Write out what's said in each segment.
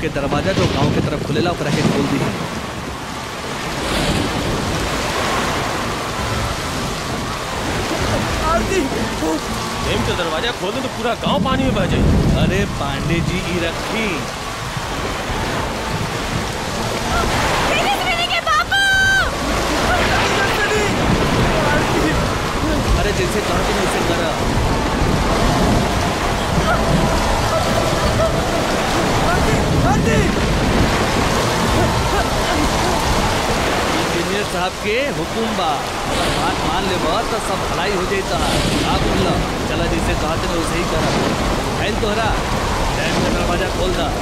के दरवाजा जो गांव के तरफ खुलेला ओकरा के खोल दी डेम का दरवाजा खोल दे तो पूरा गांव पानी में बह जाए अरे पांडे जी ई रखी अरे जैसे कहा तुम वैसे करा इंजीनियर साहब के हुकुम बा अगर बात मान ले तो सब भलाई हो जाता का बोल चला जैसे कहा तुम वैसे ही करा फैल तोहरा डैम का दरवाजा खोल दा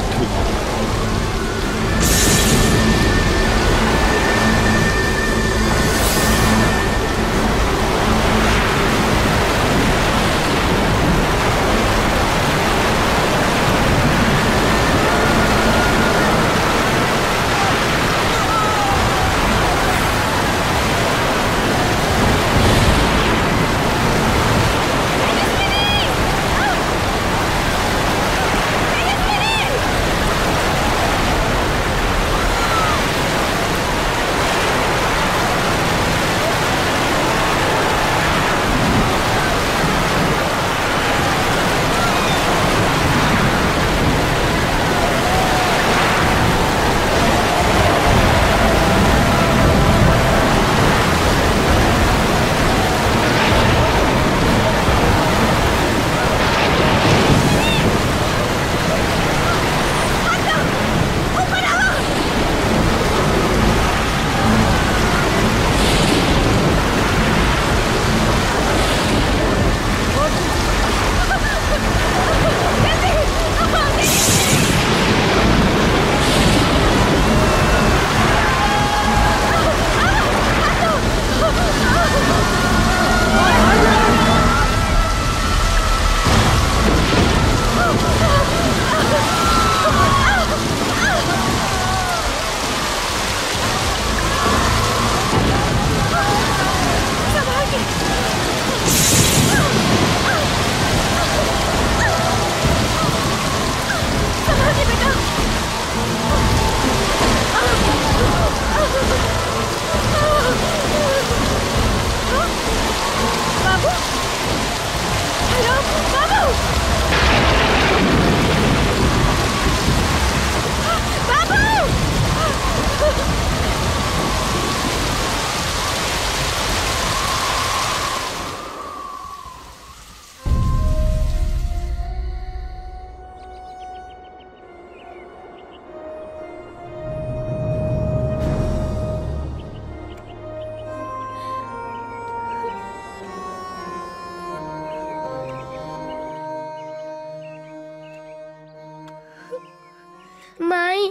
माई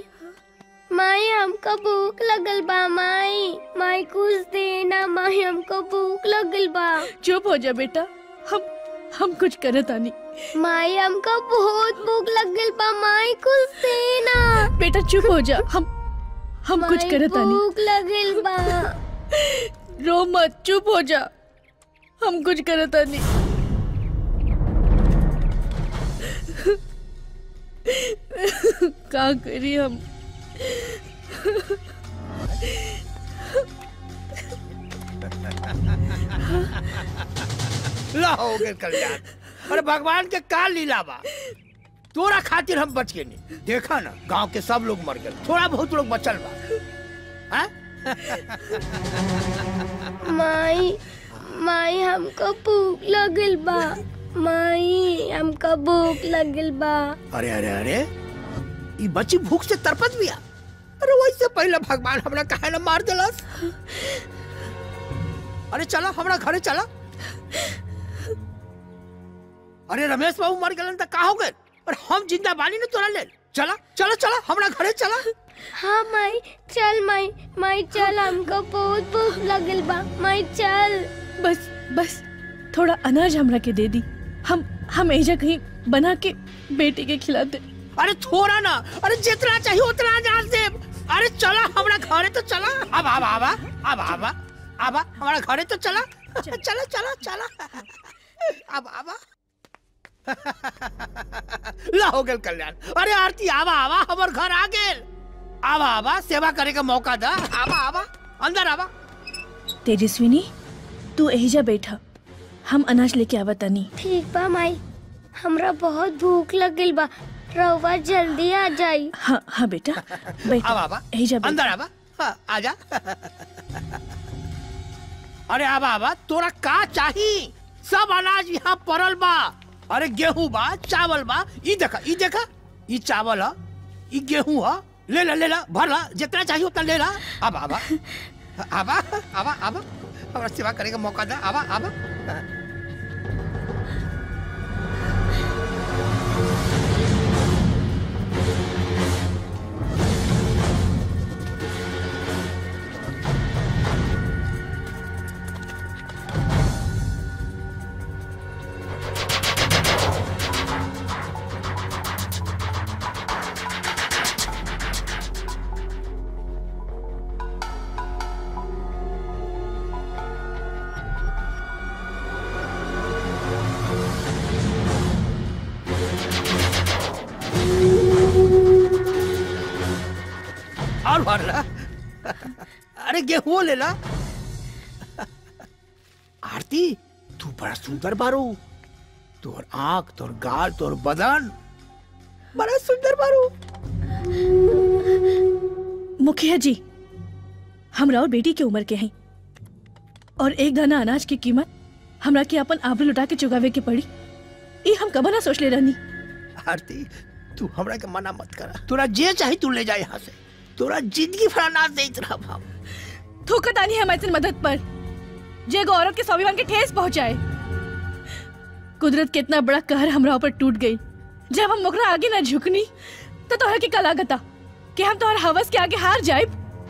माई हमको भूख लगल बा माई माई कुछ देना माई हमको भूख लगल बा चुप हो जा बेटा हम हम कुछ करत आनी माई हमको बहुत भूख लगल बा माई कुछ देना बेटा चुप हो जा हम हम कुछ माई, करत आनी भूख लगल बा रो मत चुप हो जा हम कुछ करत आनी का करी हम ला हो गए कल्याण अरे भगवान के का लीला बा तोरा खातिर हम बच गए नहीं देखा ना गांव के सब लोग मर गए थोड़ा बहुत लोग बचल बा हाँ? माई माई हमको भूख लगल बा माई हमको भूख लगल बा अरे अरे अरे ये बच्ची भूख से तरपत बिया अरे वैसे पहले भगवान हमरा काहे न मार देलस अरे चला हमरा घरे चला अरे रमेश बाबू मर गए तो का हो गए और हम जिंदा बानी न तोरा ले चला चला चला हमरा घरे चला हाँ माई चल माई माई चल हमको बहुत भूख लगल बा माई चल बस बस थोड़ा अनाज हमरा के दे दी हम हम एजा कहीं बना के बेटी के खिलाते अरे थोड़ा ना अरे जितना चाहिए उतना अनाज दे अरे चला हमरा घरे तो चला अब अब आवा अब आवा आवा हमारा घरे तो चला चला चला चला अब आवा ला हो गेल कल्याण अरे आरती आवा आवा हमर घर आ गेल आवा आवा सेवा करे का मौका दा आवा आवा अंदर आवा तेजस्विनी तू एहिजा बैठा हम अनाज लेके आवत तनी ठीक बा माई हमरा बहुत भूख लगल बा रउआ जल्दी आ जाई हाँ हाँ बेटा बैठ आवा आवा एहिजा बैठ अंदर आवा हाँ, आजा अरे आवा आवा तोरा का चाही सब अनाज यहाँ पड़ल बा अरे गेहूं बा चावल बा ई देखा ई देखा ई चावल ह ई गेहूं ह ले ला ले ला भर ला जितना चाहिए उतना ले ला आवा आवा आवा आवा आवा हमरा सेवा करे का मौका दे आवा आवा और भर ला अरे गेहूं ले ला आरती तू बड़ा सुंदर बारू तोर आंख तोर गाल तोर बदन बड़ा सुंदर बारू मुखिया जी हमरा और बेटी के उम्र के हैं और एक दाना अनाज की कीमत हमरा के अपन आबरू लुटा के चुकावे के पड़ी ये हम कब ना सोच ले रहनी आरती तू हमरा के मना मत करा तोरा जे चाही तू ले जा यहाँ से तोरा जिंदगी भर अनाज देत रहब हम थूकतानी हम ऐसी मदद पर जे एगो औरत के स्वाभिमान के ठेस पहुंचाए कुदरत के इतना बड़ा कहर हमरा ऊपर टूट गई जब हम ओकरा आगे ना झुकनी तो तोहरा के कला गता कि हम तोहर हवस के आगे हार जाए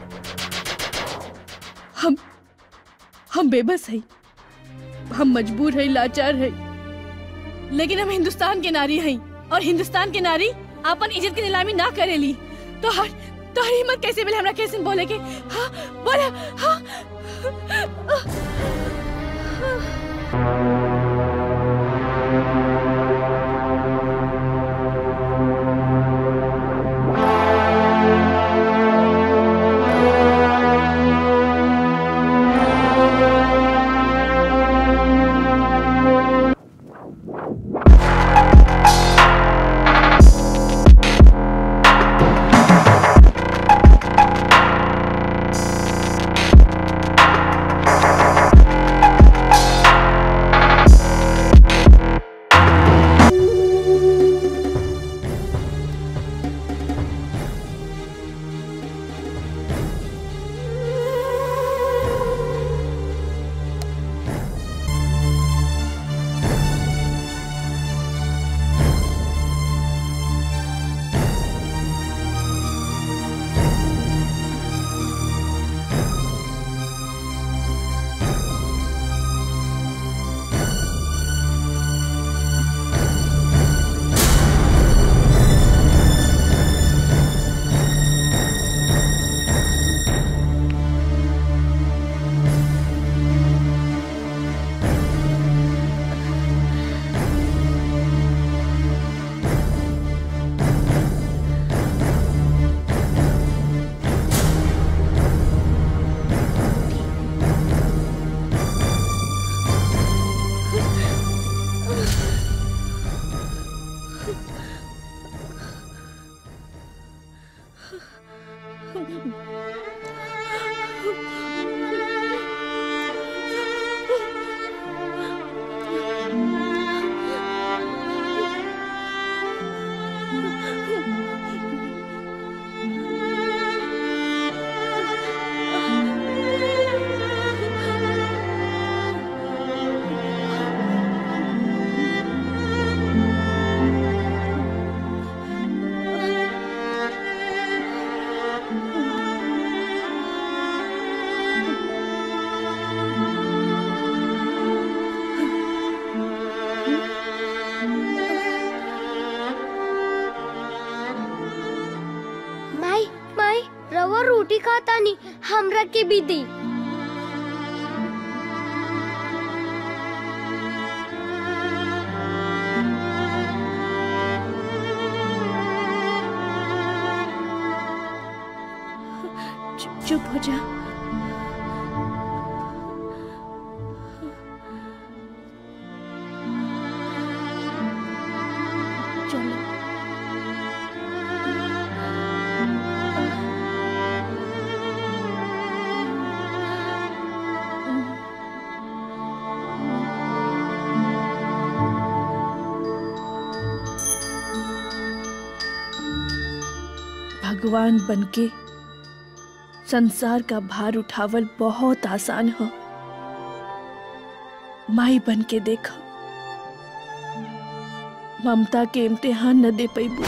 हम हम बेबस है हम मजबूर है लाचार है लेकिन हम हिंदुस्तान के नारी हैं और हिंदुस्तान के नारी अपन इज्जत की नीलामी ना करेली तो हर तो हर हिम्मत कैसे मिले हमरा कैसे बोले के हाँ बोला हाँ माई माई रवा रोटी खाता नहीं हमरा के भी दी चुप हो जा चलो भगवान बनके संसार का भार उठावल बहुत आसान हो माई बन के देखा ममता के इम्तिहान न दे पैबू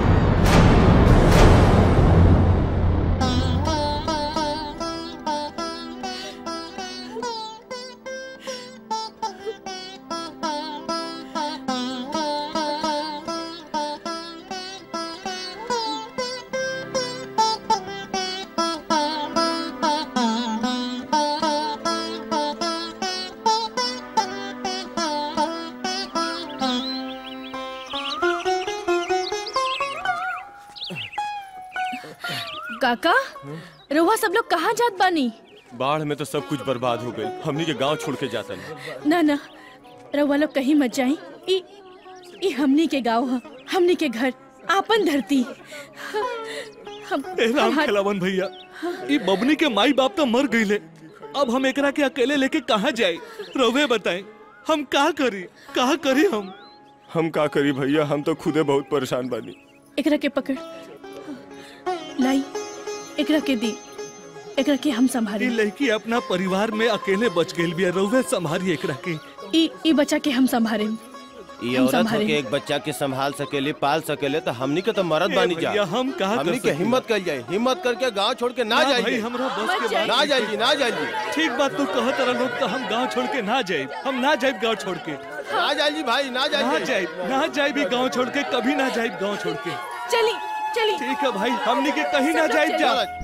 काका रोहा सब लोग कहाँ जात बानी बाढ़ में तो सब कुछ बर्बाद हो गई हमनी के गांव छोड़ के जाता नहीं ना ना रउआ लोग कहीं मत जाई ई ई हमनी के गांव ह हमनी के घर आपन धरती हम ए राम हमार- खिलावन भैया ई बबनी के माई बाप तो मर गईले अब हम एकरा के अकेले लेके कहाँ जाए रवे बताएं हम का करी का करी हम हम का करी भैया हम तो खुदे बहुत परेशान बानी एकरा के पकड़ लाई एकरा के दी एकरा के हम ई संभाली लड़की अपना परिवार में अकेले बच गई बिया रवे संभारी एकरा के ई ई बच्चा के हम संभारे ये हम औरत संभालेंगे। होके एक बच्चा के संभाल सकेले पाल सकेले तो हमनी के तो मरद ए बानी जा भैया, हम कहाँ कर हमनी के सकीला? हिम्मत कर जाए हिम्मत करके गांव छोड़ के ना ना भाई जाइए हमरा बस मत के जाइए। बात ना जाइए ना जाइए ठीक बात तू कह तरह लोग तो हम गांव छोड़ के ना जाए हम ना जाए गांव छोड़ के ना जाइए भाई ना ना जाइए जाए ना जाए भी गांव छोड़ के कभी ना जाए गांव छोड़ के चली चली ठीक है भाई हमनी के कहीं ना सब जाए लोग जा चलो।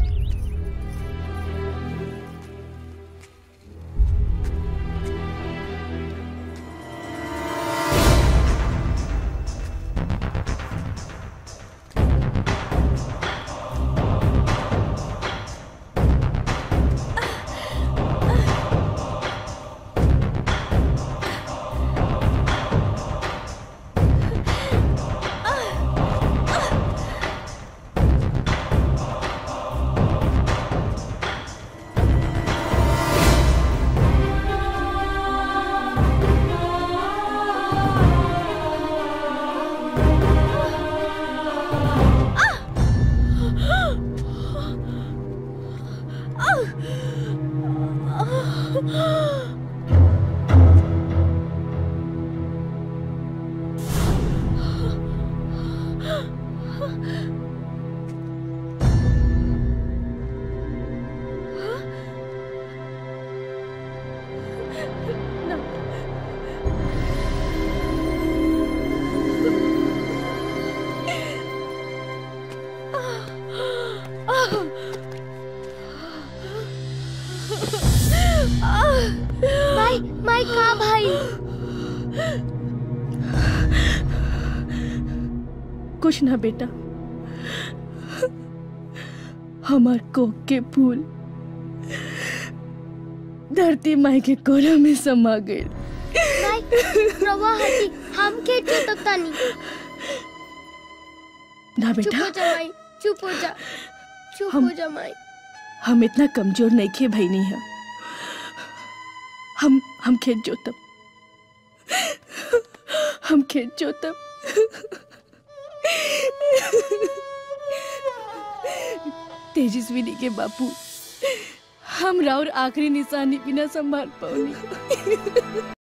माई माई का भाई कुछ ना बेटा हमार कोक के फूल धरती माई के कोरा में समा गए माई रवा हटी हम के चुप तानी ना चुप बेटा हो जा माई चुप हो जा चुप हम- हो जा माई हम इतना कमजोर नहीं खे भाई नहीं है हम हम खेत जोतब हम खेत जोतब तेजस्विनी के बापू हम राउर आखिरी निशानी बिना संभाल पाऊनी